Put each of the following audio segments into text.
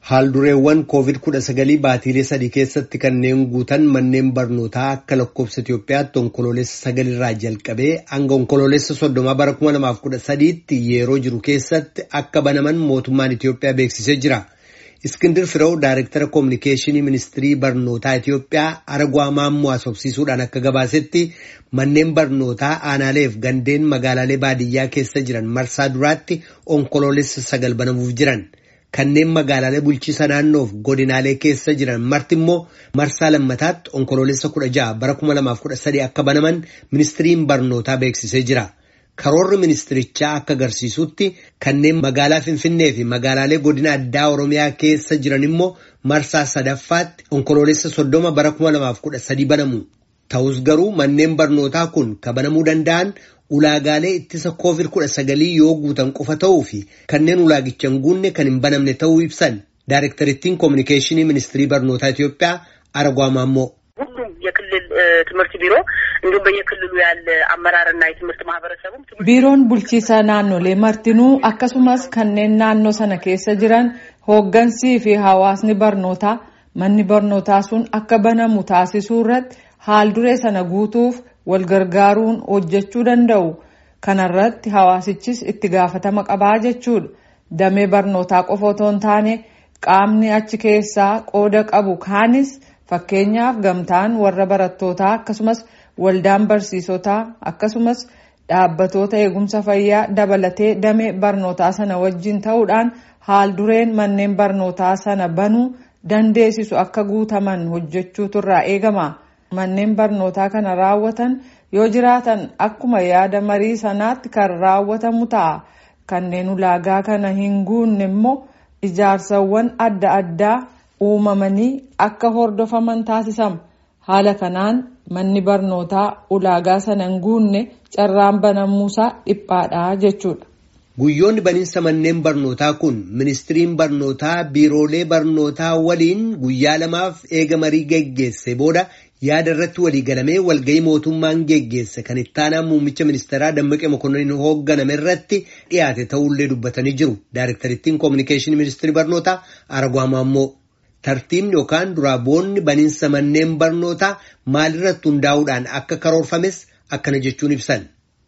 Haaldureewwan COVID-19 baatiilee sadii keessatti kanneen guutan manneen barnootaa akka lakkoofsa Itoophiyaatti onkoloolessa sagalirraa jalqabee hanga onkoloolessa soddomaa bara 2013tti yeroo jiru keessatti akka banaman mootummaan Itoophiyaa beeksisee jira. Iskindir Firew Daayirektara Koominikeeshinii Ministirii Barnootaa Itoophiyaa Aragwaa Maammoo asobsiisuudhaan akka gabaasetti manneen barnootaa aanaaleef gandeen magaalaalee baadiyyaa keessa jiran marsaa duraatti onkoloolessa sagal banamuuf jiran. Kanneen magaalaalee bulchiisa naannoof godinaalee keessa jiran marti immoo marsaa lammataatti onkoloolessa kudha ja'a bara kuma lamaaf kudha sadii akka banaman ministiriin barnootaa beeksisee jira. Karoorri ministirichaa akka agarsiisutti kanneen magaalaa Finfinnee fi magaalaalee godina addaa Oromiyaa keessa jiran immoo marsaa sadaffaatti onkoloolessa soddoma bara kuma lamaaf kudha sadii banamu. Ta'us garuu manneen barnootaa kun kan banamuu danda'an ulaagaalee ittisa koovid kudha sagalii yoo guutan qofa ta'uu fi kanneen ulaagicha hin guunne kan hin banamne ta'uu ibsan ዳይሬክተሪቲን ኮሚኒኬሽን ሚኒስትሪ በርኖታ ኢትዮጵያ አረጓ ማሞ ሁሉም የክልል ትምህርት ቢሮ እንዲሁም በየክልሉ ያለ አመራርና የትምህርት ማህበረሰቡም ቢሮን ቡልቺሳ ናኖሌ መርቲኑ አከሱመስ ከኔን ናኖ ሰነ ኬሰ ጅረን ሆገንሲ ፊ ሀዋስኒ በርኖታ መኒ በርኖታ ሱን አከ በነሙ ታሲሱ ረት haal duree sana guutuuf wal gargaaruun hojjechuu danda'u kanarratti hawaasichis itti gaafatama qabaa jechuudha damee barnootaa qofa otoo hin taane qaamni achi keessaa qooda qabu kaanis fakkeenyaaf gamtaan warra barattootaa akkasumas waldaan barsiisotaa akkasumas dhaabbatoota eegumsa fayyaa dabalatee damee barnootaa sana wajjin ta'uudhaan haal dureen manneen barnootaa sana banuu dandeessisu akka guutaman hojjechuutu irraa eegama. Manneen barnootaa kana raawwatan yoo jiraatan akkuma yaada marii sanaatti kan raawwatamu ta'a. Kanneen ulaagaa kana hin guunne immoo ijaarsawwan adda addaa uumamanii akka hordofaman taasisama. Haala kanaan manni barnootaa ulaagaa sana hin guunne carraan banamuusaa dhiphaadha jechuudha. Guyyoonni baniinsa manneen barnootaa kun ministiriin barnootaa biiroolee barnootaa waliin guyyaa lamaaf eega marii geggeesse booda yaada irratti walii galamee walgahii mootummaan geggeesse kan ittaanaa muummicha ministeeraa Dammaqee Mokonnin hoogganame irratti dhiyaate ta'ullee dubbatanii jiru. Daayirektarittiin koominikeeshinii ministirii barnootaa Aragwaa Maammoo. Tartiibni yookaan duraa boonni baniinsa manneen barnootaa maalirratti hundaa'uudhaan akka karoorfames akkana jechuun ibsan.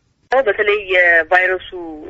በተለይ የቫይረሱ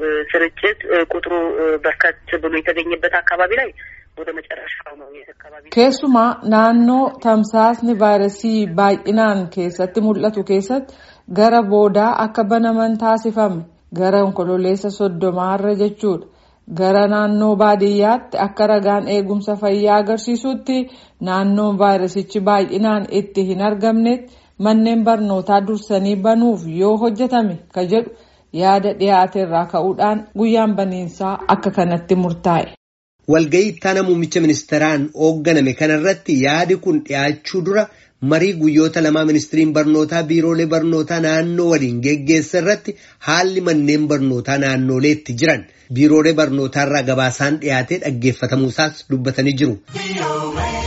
ስርጭት ቁጥሩ በርከት ብሎ የተገኘበት አካባቢ ላይ ወደ መጨረሻው ነው አካባቢ keessumaa naannoo tamsaasni vaayirasii baay'inaan keessatti mul'atu keessatti gara boodaa akka banaman taasifame gara onkololeessa soddomaarra jechuudha gara naannoo baadiyyaatti akka ragaan eegumsa fayyaa agarsiisutti naannoon vaayirasichi baay'inaan itti hin argamnetti manneen barnootaa dursanii banuuf yoo hojjetame ka jedhu yaada dhiyaate irraa ka'uudhaan guyyaan baniinsaa akka kanatti murtaa'e. Walgahii ittaana muummicha ministeeraan hoogganame kanarratti yaadi kun dhiyaachuu dura marii guyyoota lamaa ministiriin barnootaa biiroolee barnootaa naannoo waliin geggeessa irratti haalli manneen barnootaa naannoleetti jiran biiroolee barnootaarraa gabaasaan dhiyaatee dhaggeeffatamuusaas dubbatanii jiru.